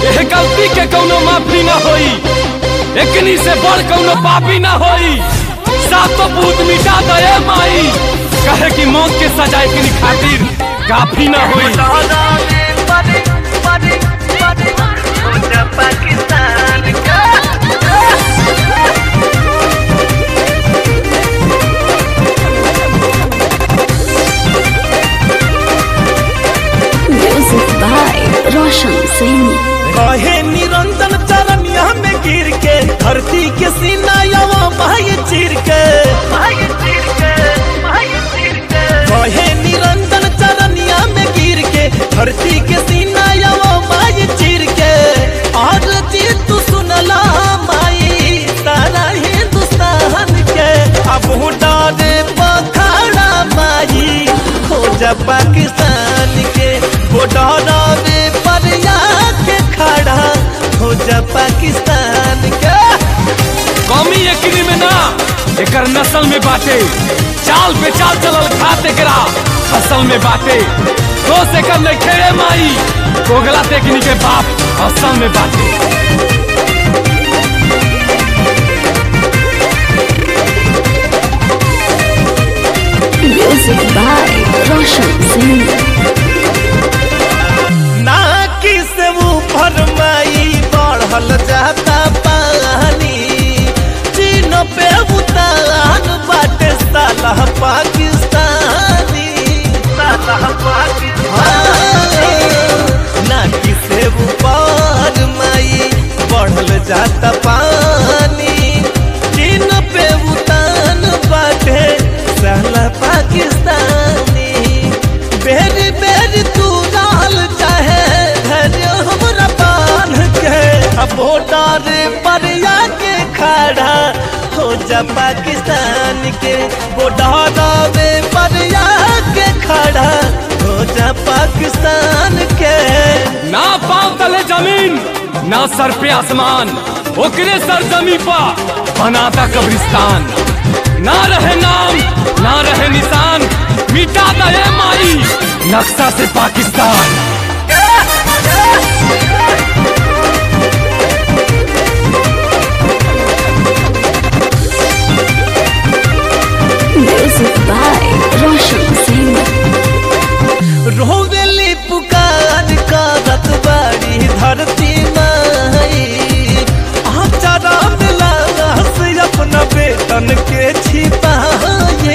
एह गलती के कौनो माफी ना होई एकनी से बड़ कौनो पापी ना होई सातो पूत मिटा दे माई कहे कि मौत के सजा एकनी खातिर काफी ना होई पाकिस्तान का Music by Roshan Singh. कहे निरंजन चरनिया में गिर के धरती के सीना यवा माय चीर के भाई तीर के भाई तीर के कहे निरंजन चरनिया में गिर के धरती के सीना यवा माय चीर के और जी तू सुनला माई सारा हिंदुस्तान के अब डारे पखाड़ा माई हो जा पाकिस्तान के वो डरावे पर के खड़ा हो जा पाकिस्तान के कौमी एकनी में ना एकर नस्ल में बाटे चाल पे चाल चलल खात एकरा फसल में बाटे तो से कर ले खेड़े माई कोगला तेकनी के बाप असल में बाटे Music by Roshan Singh. ना किस ऊपर माई बढ़ल जाता पानी चीन पे उतान बाटे साला पाकिस्तानी साला पाकिस्तान हाँ, ना किस ऊपर माई बढ़ल जाता पानी चीन पे उतान बाटे साला पाकिस्तानी बेरी बेरी तू डाल चाहे धैर्य हमरा बांध के अब डार पर के खड़ा हो जा पाकिस्तान के वो डारावे पर के खड़ा हो जा पाकिस्तान के ना पाँव तले जमीन ना सर पे आसमान ओकरे सर जमी पा बनाता कब्रिस्तान ना रहे नाम ना रहे निशान मिटा दे माई नक्शा से Pakistan Music by Roshan Singh. रोवेली पुकार करत बाड़ी धरती माई आचारा मिला से अपना बेटन के छिपाए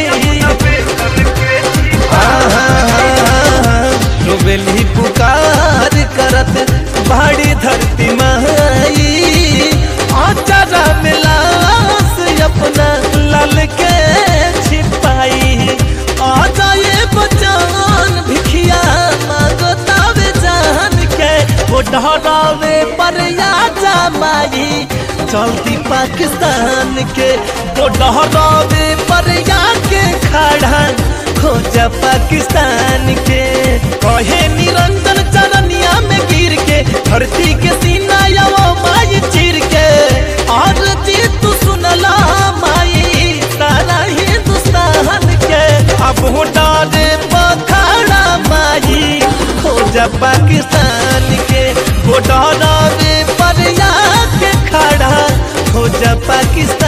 रोवेली पुकार करत बाड़ी धरती माई आचारा मिला से अपना लाल के छिपाई आ जाए बचान भिखिया मांगतावे जान के वो डरावे पर या जा माई चलती पाकिस्तान के वो डरावे पर या के खड़ा खोजा पाकिस्तान के कहे निरंजन चरनिया में गिर के धरती के सीना यवा माई चीर के और जी तू सुनला माई सारा हिंदुस्तान के अब डारे पखाड़ा माई हो जा पाकिस्तान के वो डरावे पर के खड़ा हो जा पाकिस्तान